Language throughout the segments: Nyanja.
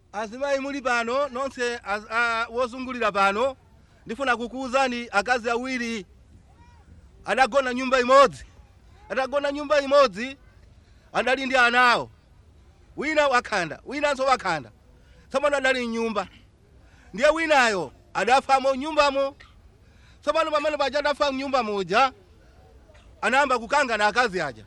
azimayi muli pano nonse az- a- wozungulira pano ndifuna kukuwuzani akazi awiri adagona nyumba imodzi adagona nyumba imodzi adali ndi ana awo wina wakhanda winanso wakhanda tsopano adali mnyumba ndiye winayo adafamo nyumbamo tsopano pamene paja adafa mnyumba muja anayamba kukangana akazi aja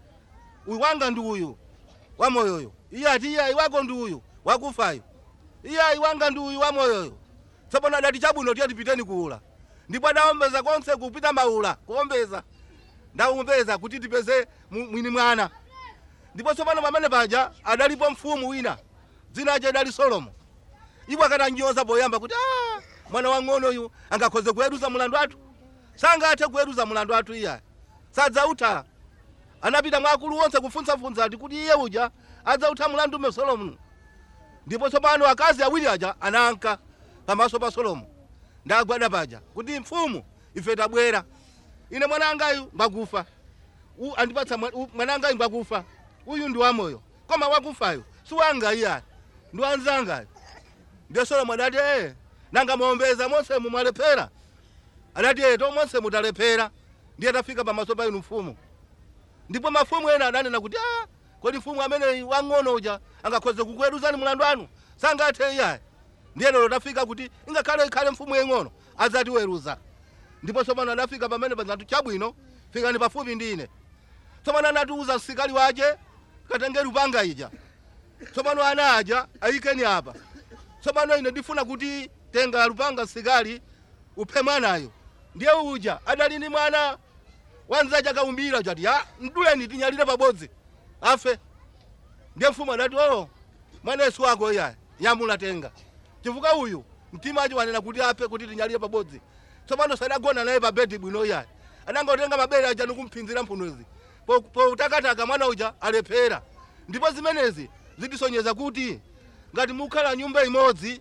uyu wanga ndi uyu wamoyoyo iye ati iye iwako ndi uyu wakufayo iye iwanga ndi uyu wamoyoyo tsopano adati chabwino tiye tipiteni kuula ndipo adawombeza konse kupita maula kuombeza ndawombeza kuti tipeze mu- mwini mwana ndipo tsopano pamene paja adalipo mfumu wina dzina ace adali solomo iwo akatanyoza poyamba kuti "Ah, mwana wang'ono uyu angakhoze kuweruza mulandu athu sangathe kuweruza mulandu athu iye sadzautha anapita mwa akulu onse kufunsafunsa ati kuti iye uja adzautha mulandu ume solomo ndipo tsopano akazi awiri aja ananka pamaso pa solomo ndagwada paja kuti mfumu ife tabwera ine mwanangayu mbakufa U- andipatsa mwa- u- mwanangayu mbakufa uyu ndi wamoyo koma wakufayo si wanga iyayi ndi wanzangayo ndiye solomo adati ee nanga muombeza monse mumwalephera adati ee to monse mutalephera ndiye tafika pamaso pa inu mfumu ndipo mafumu ena adanena kuti ah kodi mfumu amene wang'ono uja angakhoze kukuweruzani mulandu anu sangathe iyayi ndiye lero tafika kuti ingakhale ikhale mfumu yeng'ono adzatiweruza ndipo tsopano adafika pamene pazati chabwino fikani pafupi ndi ine tsopano anatiuza msikali wace katenge lupanga ija tsopano ana aja ayikeni apa tsopano ine ndifuna kuti tenga lupanga msikali uphe mwanayo ndiye uja adali ndi mwana wanzace akaumbira chati ya mduleni tinyalire pabodzi afe ndiye mfumu adati o mwanesu wako iya yamulatenga chifukwa uyu mtima acho wanena kuti afe kuti tinyalire pabodzi tsopano sadagona naye pa bedi bwino iya anangotenga mabere aja nikumphinzira mphunozi Po- poutakataka mwana uja alephera ndipo zimenezi zitisonyeza kuti ngati mukhala nyumba imodzi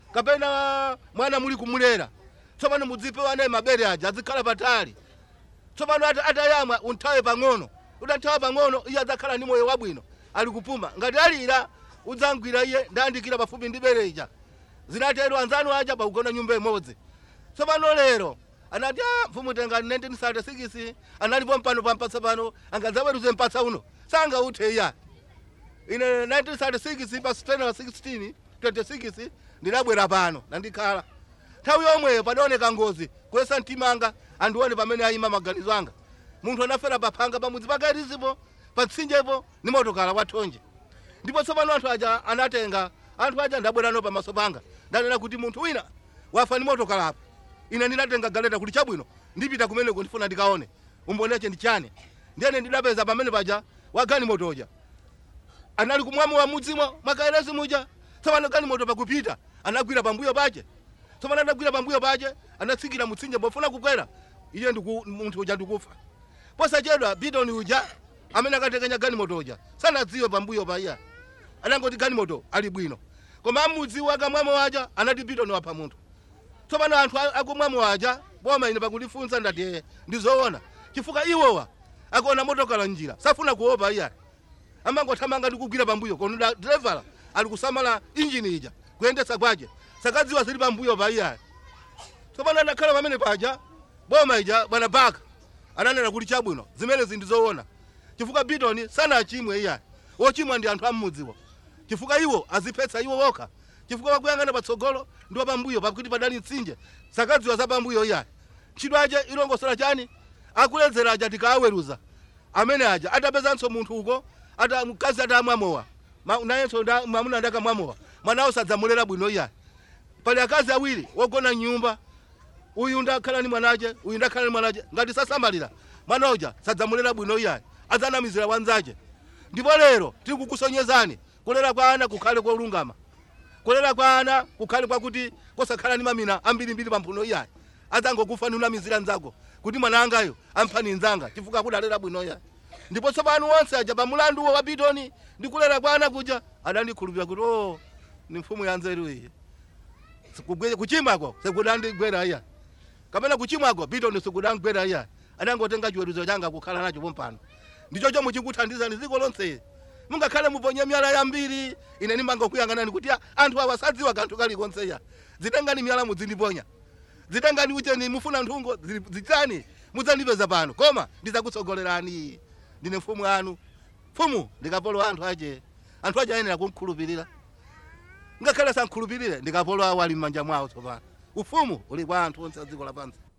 kapena mwana muli kumulera tsopano mudzipewa naye mabere aja azikhala patali tsopano ata- atayamwa unthawe pang'ono utathawa pang'ono iye adzakhala ndi moyo wabwino ali kupuma ngati alira udzangwira iye ndayandikira pafupi ndi bere ija zinatero anzanu aja pakugona nyumba imodzi tsopano lero anati "Ah, mfumu tengani 1936 analipo mpano pampatsa pano angadzaweruze mpatsa uno sangauthe iya ine 1936 pa 10 wa 16 26 ndinabwera pano nandikhala nthawi yomweyo padaoneka ngozi kuyesa mtimanga andione pamene ayima maganizo anga munthu anafera paphanga pamudzi pakairizipo patsinjepo ni motokala kwathonje ndipo tsopano anthu aja anatenga anthu aja ndabwerano pamaso panga ndanena kuti munthu wina wafa ni motokalapo ine ndinatenga galeta kuti chabwino ndipita kumeneko ndifuna ndikaone umboneche ndi chani ndiyene ndidapeza pamene paja wagani motoja anali kumwamu wa mudzimo makaerezi muja tsopano gani moto pakupita anagwira pambuyo pache tsopano anagwira pambuyo pache anatsikira mutsinje pofuna kukwera iye ndiku- munthu uja ndikufa posachedwa bidoni uja amene akatekenya gani moto uja sanadziwe pambuyo pa iya anangoti gani moto ali bwino koma amudziwo akamwamo aja anati bidoni wapha munthu tsopano anthu a- akumwamo aja boma ine pakundifunsa ndati ee ndizoona chifukwa iwowa akuona motokala njira safuna kuopa iya amangothamanga ndi kugwira pambuyo kono da- driver ali kusamala injini ija kuyendetsa kwace sakadziwa zili pambuyo pa iya tsopano anakhala pamene paja boma ija bwana baka ananena kuti chabwino zimenezi ndizoona chifukwa bidoni sanachimwe iya wochimwa ndi anthu amudziwo chifukwa iwo aziphetsa iwo wokha chifukwa wakuyang'ana patsogolo ndiwo pambuyo pakuti padali mtsinje sakadziwa za pambuyo iya ntchito ace ilongosola chani akuledzera aja tikawaweruza amene aja atapezanso munthu uko ata mkazi atamwamowa Ma- nayenso nda- mwamuna ndakamwamowa mwanawo sadzamulera bwino iya pali akazi awiri wogona nyumba uyu ndakhala ni mwanache uyu ndakhala ni mwanache ngati sasamalira mwana uja sadzamulera bwino iyayi adzanamizira wanzache ndipo lero tiri kukusonyezani kulera kwa ana kukhale kolungama kulera kwa ana kukhale kwakuti kosakhala ni mamina ambirimbiri pamphuno iyayi adzangokufa ni unamizira nzako kuti mwana angayo amphani nzanga chifukwa akudalera bwino iyayi ndipo tsopano wonse aja pamulandu wa bidoni ndi kulera kwa ana kuja adandikhulupirira kuti o ni mfumu ya nzeru iyi Sikugwe- kuchimwako sikudandigwera iya kapena kuchimwako bidoni sikudangwera iya anangotenga chiweruzo changa kukhala nacho pompano ndichocho muchikuthandizani dziko lonse mungakhale muponye miyala yambiri ine nimangokuyang'anani kuti a- anthu awa sadziwa kanthu kalikonseya zitengani miyala muzindiponya zitengani ucheni mufuna nthungo zi- zitani mudzandipeza pano koma ndizakutsogolerani ndine mfumu anu mfumu ndikapolo anthu ache anthu ache ayenera kunkhulupirira ngakhale sankhulupirire ndikapolo awo ali m'manja mwawo tsopano ufumu uli kwa anthu onse a dziko lapansi